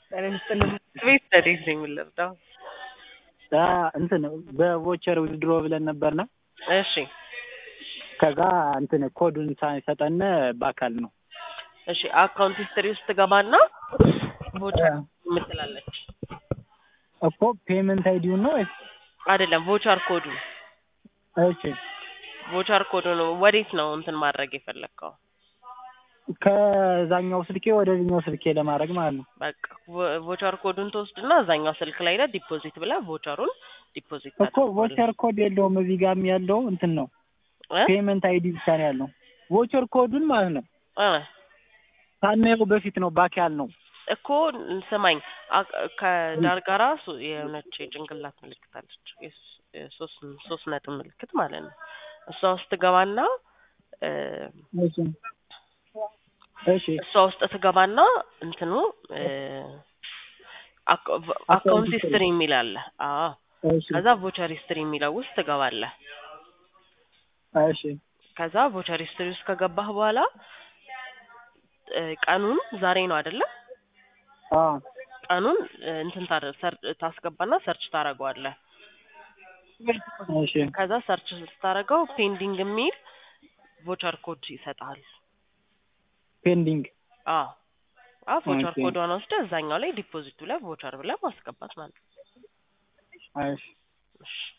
ቤት እንዴት ነው የምንለብደው? እንትን በቮቸር ዊዝድሮ ብለን ነበርና እሺ ከዛ እንትን ኮዱን ሳይሰጠን በአካል ነው። እሺ አካውንት ሂስትሪ ውስጥ ትገባና ቮቸር የምትላለች እኮ ፔመንት አይዲውን ነው ወይስ? አይደለም ቮቸር ኮዱ እሺ ቮቸር ኮዱ ነው። ወዴት ነው እንትን ማድረግ የፈለግከው? ከዛኛው ስልኬ ወደዚህኛው ስልኬ ለማድረግ ማለት ነው። በቃ ቮ- ቮቸር ኮዱን ትወስድና እዛኛው ስልክ ላይ ላይ ዲፖዚት ብለህ ቮቸሩን ዲፖዚት እኮ ቮቸር ኮድ የለውም እዚህ ጋርም ያለው እንትን ነው ፔመንት አይዲ ብቻ ነው ያለው። ቮቸር ኮዱን ማለት ነው ሳናየው በፊት ነው ባክ ያልነው። እኮ ስማኝ አ- ከዳር ጋራ ሶ- የሆነች የጭንቅላት ምልክት አለች የስ- የሶስት ሶስት ነጥብ ምልክት ማለት ነው። እሷ ውስጥ ትገባና እ፣ እሺ እሺ እሷ ውስጥ ትገባና እንትኑ እ፣ አካ- አካውንት ሂስትሪ የሚል አለ። አዎ እሺ ከዛ ቮቸር ሂስትሪ የሚለው ውስጥ ትገባለህ። እሺ ከዛ ቮቸር ሂስትሪ ውስጥ ከገባህ በኋላ እ፣ ቀኑን ዛሬ ነው አይደለ? አ ቀኑን እ፣ እንትን ታደ- ሰር- ታስገባና ሰርች ታደርገዋለህ። እሺ ከዛ ሰርች ስታደርገው ፔንዲንግ የሚል ቮቸር ኮድ ይሰጣል። ፔንዲንግ አዎ አዎ ቮቸር ኦኬ። ኮዷን ወስደህ እዛኛው ላይ ዲፖዚቱ ላይ ቮቸር ብለህ ማስገባት ማለት ነው። እሺ እሺ